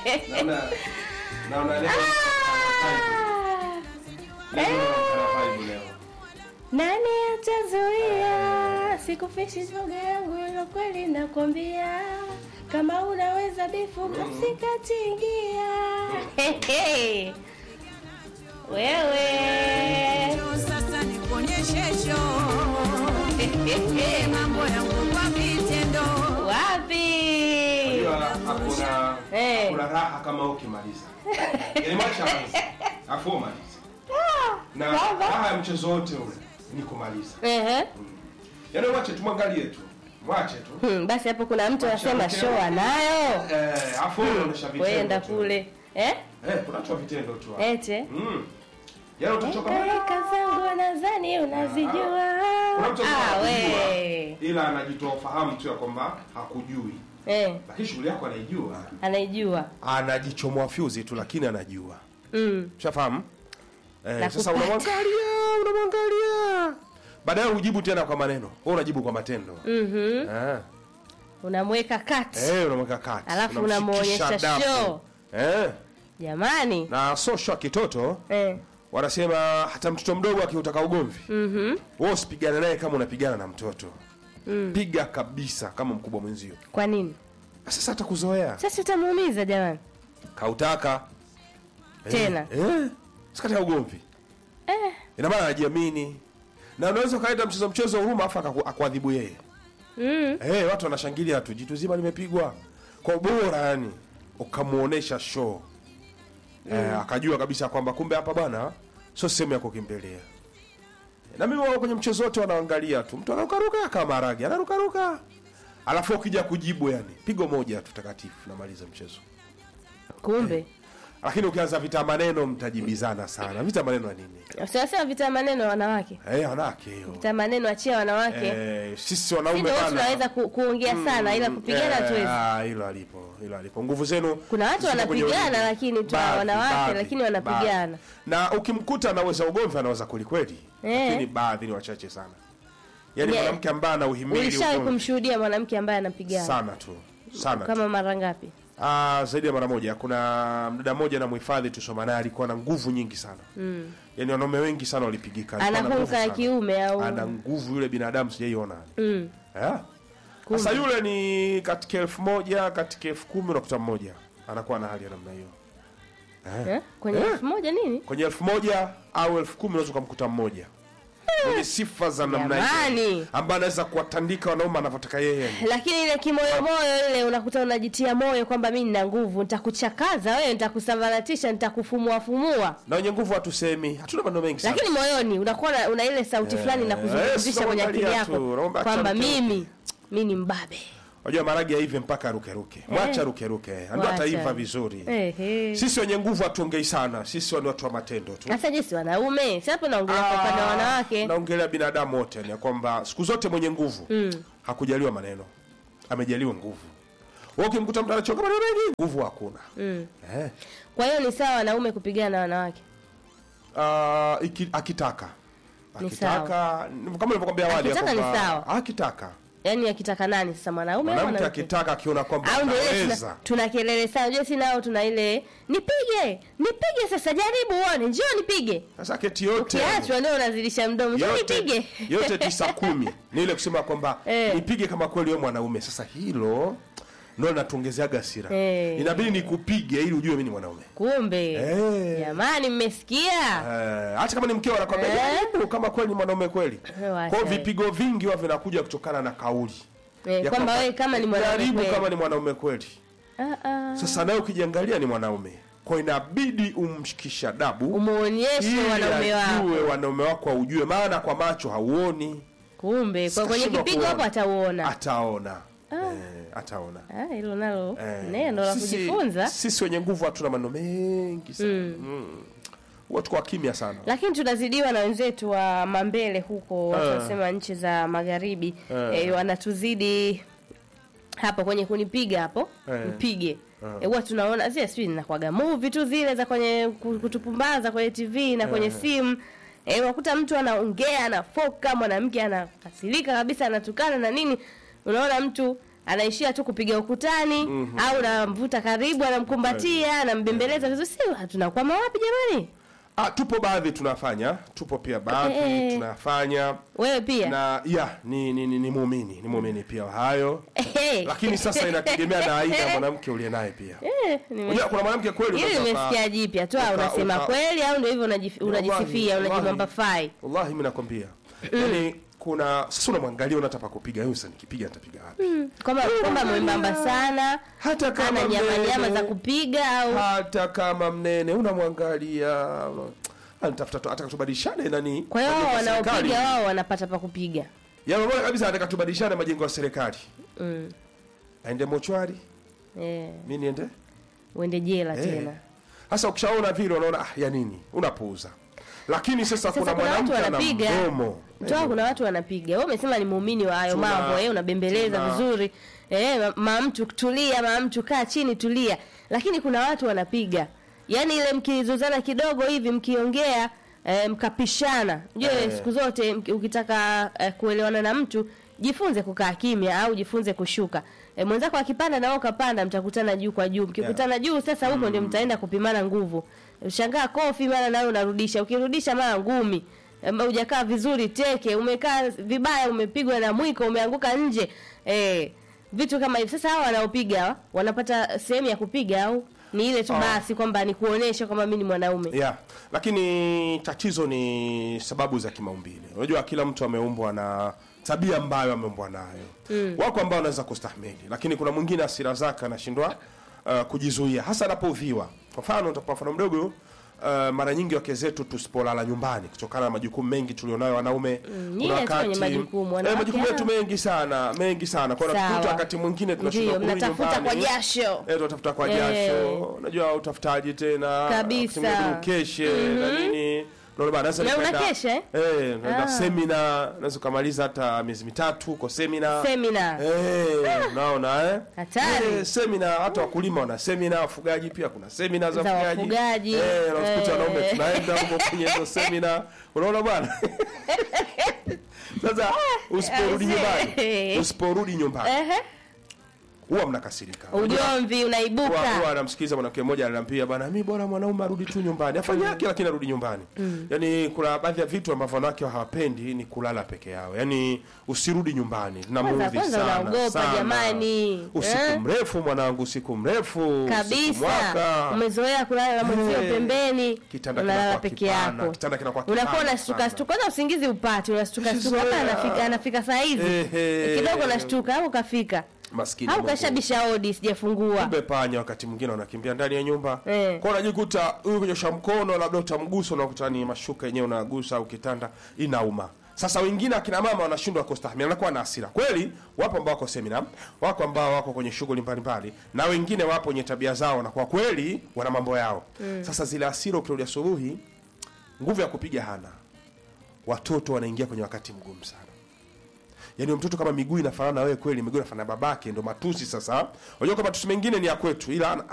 Naona naona leo leo naona vibe leo. Nani atazuia sikufishi shoga yangu, ilo kweli nakwambia, kama unaweza bifu basi katingia. Hehe. Wewe Sasa nikuonyeshe show. Eh, mambo yangu kwa vitendo. wapi? Unajua hakuna Eh. hakuna raha kama ukimaliza. Yaani mwacha anza. Afu umalize. Na raha ya mchezo wote ule ni kumaliza. Ehe. Yaani mwache tumwangalie tu. Mwache tu. Hmm, basi hapo kuna mtu anasema Mwache show anayo. Eh, afu unaonyesha vitendo. Kwenda tu. kule. Eh? Eh, kuna tu vitendo tu. hapo. Ete. Mm. Yaani utachoka Eka zangu nadhani unazijua. Kuna mtu Ah, anajua, we. ila anajitoa ufahamu tu ya kwamba hakujui, Eh, lakini shughuli yako anaijua. anaijua. Anajichomoa fyuzi tu, lakini anajua. Mm. Ushafahamu? Eh, Na sasa kupata. unamwangalia, unamwangalia, baadaye hujibu tena kwa maneno, wewe unajibu kwa matendo. Mhm. Eh, Unamweka kati. eh, unamweka kati, Alafu unamshikisha unamuonyesha dafu. show. Eh, Jamani. na so show ya kitoto Eh. wanasema hata mtoto mdogo akiutaka ugomvi Mhm. wewe usipigane naye kama unapigana na mtoto piga kabisa kama mkubwa mwenzio Kwa nini? sasa atakuzoea Sasa utamuumiza jamani. kautaka Tena. eh, eh, sikata ugomvi Eh. ina maana anajiamini na unaweza ukaleta mchezo mchezo huruma afu akaku- akuadhibu yeye Mm. eh, watu wanashangilia tu jitu zima limepigwa kwa bora yani ukamuonesha show eh, akajua kabisa kwamba kumbe hapa bwana sio sehemu ya kukimbilia na mimi wao kwenye mchezo wote wanaangalia tu mtu anarukaruka kama maragi anarukaruka alafu ukija kujibu yani pigo moja tu takatifu namaliza mchezo Kumbe. lakini ukianza vita maneno mtajibizana sana vita maneno ya nini Sasa vita maneno ya wanawake. eh wanawake hiyo Vita maneno achia wanawake. eh, sisi Sisi wanaume ndio bana tunaweza ku, kuongea sana ila kupigana Eh, hatuwezi. ah, hilo alipo hilo alipo nguvu zenu Kuna watu ziko kwenye wanapigana, ulinzi. lakini tu Baadhi, wanawake, baadhi, lakini wanapigana. baadhi. na ukimkuta anaweza ugomvi anaweza kwelikweli Eh. lakini baadhi ni wachache sana yaani Yeah. mwanamke ambaye ana uhimili Ulishawahi ugomvi kumshuhudia mwanamke ambaye anapigana? sana tu sana tu. Kama mara ngapi? Ah, zaidi ya mara moja kuna mdada mmoja na mhifadhi tusoma naye alikuwa na nguvu nyingi sana mm. yaani wanaume wengi sana walipigika Alikuwa na nguvu Anahuka ya sana. kiume au ana nguvu yule binadamu sijaiona Mm. Eh? Sasa yule ni katika elfu moja katika elfu kumi unakuta mmoja anakuwa na hali ya namna hiyo. Eh? Kwenye Eh. elfu moja nini? Kwenye elfu moja au elfu kumi unaweza ukamkuta mmoja mwenye sifa za namna Jamani. hiyo, ambaye anaweza kuwatandika wanaume anavyotaka yeye. Lakini ile kimoyomoyo ile unakuta unajitia moyo kwamba mimi nina nguvu, nitakuchakaza wewe, nitakusambaratisha, nitakufumua fumua. Na wenye nguvu hatusemi, hatuna maneno mengi sana. Lakini moyoni unakuwa na- una ile sauti fulani Eh, inakuzungumzisha eh, kwenye akili unaangalia yako tu, unaomba kwamba acha mke mimi mimi ni mbabe. Unajua maragi ya hivi mpaka ruke ruke. Mwacha ruke ruke. Ndio Wacha. ataiva vizuri. Ehe. Sisi wenye nguvu hatuongei sana. Sisi ni watu wa matendo tu. Sasa jinsi wanaume, si hapo naongelea kwa upande wa wanawake. naongelea binadamu wote ni ya kwamba siku zote mwenye nguvu mm. hakujaliwa maneno amejaliwa nguvu Wewe ukimkuta mtu anachoka maneno mengi nguvu hakuna Mm. eh. Kwa hiyo ni sawa wanaume kupigana na wanawake. uh, iki, akitaka Ni akitaka kama nilivyokuambia awali ya Akitaka ni kwamba- sawa. akitaka Yaani akitaka nani sasa mwanaume au mwanamke mwanamke? akitaka akiona kwamba au ndio ile anaweza tuna, tuna kelele sana unajua si nao tuna ile nipige nipige sasa jaribu uone njoo nipige sasa keti yote kiachwa ndio unazidisha mdomo njoo yote, nipige yote tisa kumi ni ile kusema kwamba Eh. nipige kama kweli wewe mwanaume sasa hilo ndo natuongezeaga hasira Eh. inabidi nikupige ili ujue mimi ni mwanaume kumbe Eh. jamani mmesikia Eh, hata kama ni mkeo anakwambia Eh. jaribu kama kweli ni mwanaume kweli. Eh, wacha. Kwa hiyo vipigo vingi huwa vinakuja kutokana na kauli. Eh, Ya kwamba wewe kama ni mwanaume jaribu kweli. kama ni mwanaume kweli. Ah, ah. Sasa nawe ukijiangalia ni mwanaume. Kwa hiyo inabidi umshikisha dabu umuonyeshe ili wanaume wako ajue wanaume wako aujue, maana kwa macho hauoni, kumbe kwa kwenye Sitashindwa kipigo kuona. hapo atauona ataona. Eh, ataona. Ah, hilo nalo Eh, neno la sisi- kujifunza Sisi wenye nguvu hatuna maneno mengi sana. Mm. Huwa tuko kimya sana. lakini tunazidiwa na wenzetu wa mambele huko watu wanasema nchi za magharibi Eh. eh, wanatuzidi hapo kwenye kunipiga hapo Eh. mpige Eh, huwa tunaona zile sijui nakwaga movie tu zile za kwenye ku- kutupumbaza kwenye tv na kwenye simu eh, unakuta mtu anaongea anafoka mwanamke anakasirika kabisa anatukana na nini unaona mtu anaishia tu kupiga ukutani au namvuta karibu anamkumbatia anambembeleza vizuri si tunakwama wapi jamani Ah, tupo baadhi tunafanya, tupo pia baadhi Eh. tunafanya wewe pia na ya ni ni, ni, ni muumini ni muumini pia wa hayo, Ehe. lakini sasa inategemea na aina ya mwanamke uliye naye pia. Eh, nime- Unajua kuna mwanamke kweli Hili unaweza nimesikia uka- jipya tu, uka- au unasema uka- kweli au ndio hivyo unajif- unajisifia, Wallahi, unajimwamba fai. Wallahi mimi nakwambia. Yaani kuna sasa unamwangalia unataka pa kupiga huyu sasa nikipiga nitapiga wapi? Kwamba kwamba mwembamba sana, Hata kama ana nyama mnene. nyama za kupiga au Hata kama mnene unamwangalia una- anatafuta tu ataka tubadilishane nani? kwa hiyo majengo wao ya serikali. wanaopiga wao wanapata pa kupiga. Ya mbona kabisa anataka tubadilishane majengo ya serikali. Mm. Aende mochwari, Eh, mimi niende? uende jela Eh. tena. Sasa ukishaona vile unaona ah, ya nini? Unapuuza. Lakini sasa, Sasa kuna kuna watu mwanamke ana wanapiga. mdomo. Toa kuna watu wanapiga. Wewe umesema ni muumini wa hayo Tuna- mambo, eh, unabembeleza tuna- vizuri. Eh, ma- mama mtu tulia, mama mtu kaa chini tulia. Lakini kuna watu wanapiga. Yaani ile mkizozana kidogo hivi mkiongea eh, mkapishana. Je, Eh. siku zote mki- ukitaka eh, kuelewana na mtu jifunze kukaa kimya au jifunze kushuka. E, mwenzako akipanda na wewe ukapanda mtakutana juu kwa juu. Mkikutana juu sasa huko ndio mtaenda kupimana nguvu. Ushangaa kofi mara nawe unarudisha. Ukirudisha mara ngumi. Em, hujakaa vizuri teke, umekaa vibaya, umepigwa na mwiko, umeanguka nje. Eh, vitu kama hivi. Sasa hawa wanaopiga hawa, wanapata sehemu ya kupiga au ni ile tu Ah. basi kwamba ni kuonesha kwamba mimi ni mwanaume. Yeah. Lakini tatizo ni sababu za kimaumbile. Unajua kila mtu ameumbwa na tabia ambayo ameumbwa nayo. Wako ambao wanaweza kustahimili, lakini kuna mwingine hasira zake anashindwa uh, kujizuia hasa anapoudhiwa. Kwa mfano nitakupa mfano mdogo uh, mara nyingi wake zetu tusipolala nyumbani kutokana na majukumu mengi tulionayo wanaume nyie tu wenye majukumu, eh, wanawake majukumu yetu hao. mengi sana mengi sana kwa hiyo Sawa. unakuta wakati mwingine tunashindwa Ndio, kurudi mnatafuta nyumbani. kwa jasho. Eh, tunatafuta kwa Eh. jasho unajua utafutaji tena Kabisa. wakati mwingine ukeshe na nini Unaona bana, naweza Na nikaenda- unakesha, eh? eh naenda Ah. semina naweza ukamaliza hata miezi mitatu uko semina Semina. Eh, unaona eh? Hatari. Eh, semina hata wakulima wana semina, wafugaji pia kuna semina za Za wafugaji. wafugaji. Eh, na unakuta Eh. wanaume tunaenda huko kwenye hizo semina. Unaona bwana? Sasa usiporudi eh, nyumbani, eh. usiporudi nyumbani Ehe. huwa mnakasirika. Ugomvi Huwa unaibuka. huwa anamsikiza mwanamke mmoja ananiambia bana, mimi bora mwanaume arudi tu nyumbani, afanye yake lakini arudi nyumbani. Yaani kuna baadhi ya vitu ambavyo wanawake hawapendi ni kulala peke yao. Yaani usirudi nyumbani. Kwanza Namuudhi kwanza sana. unaogopa sana. jamani. Usiku Eh? mrefu mwanangu, usiku mrefu. usiku kabisa mwaka. umezoea kulala na mwenzio Eh, pembeni kitanda unalala kinakuwa peke kipana, yako kitanda kinakuwa unakuwa kipana unashtuka sana. shtuka kwanza usingizi upati unashtuka shtuka Ushazoea. hapa anafika anafika saa hizi Ehe. kidogo unashtuka au kafika Maskini au Mungu. kashabisha hodi sijafungua Kumbe panya wakati mwingine wanakimbia ndani ya nyumba Eh. kwa unajikuta huyu kunyosha mkono labda utamgusa unakuta ni mashuka yenyewe unagusa au kitanda inauma sasa wengine akina mama wanashindwa kustahimili anakuwa na hasira kweli wapo ambao wako semina wako ambao wako kwenye shughuli mbalimbali na wengine wapo wenye tabia zao na kwa kweli wana mambo yao sasa zile hasira ukirudi asubuhi nguvu ya kupiga hana watoto wanaingia kwenye wakati mgumu sana yaani huyo mtoto kama miguu inafanana na wewe kweli miguu inafanana na babake ndo matusi sasa unajua kwa matusi mengine ni ya kwetu ila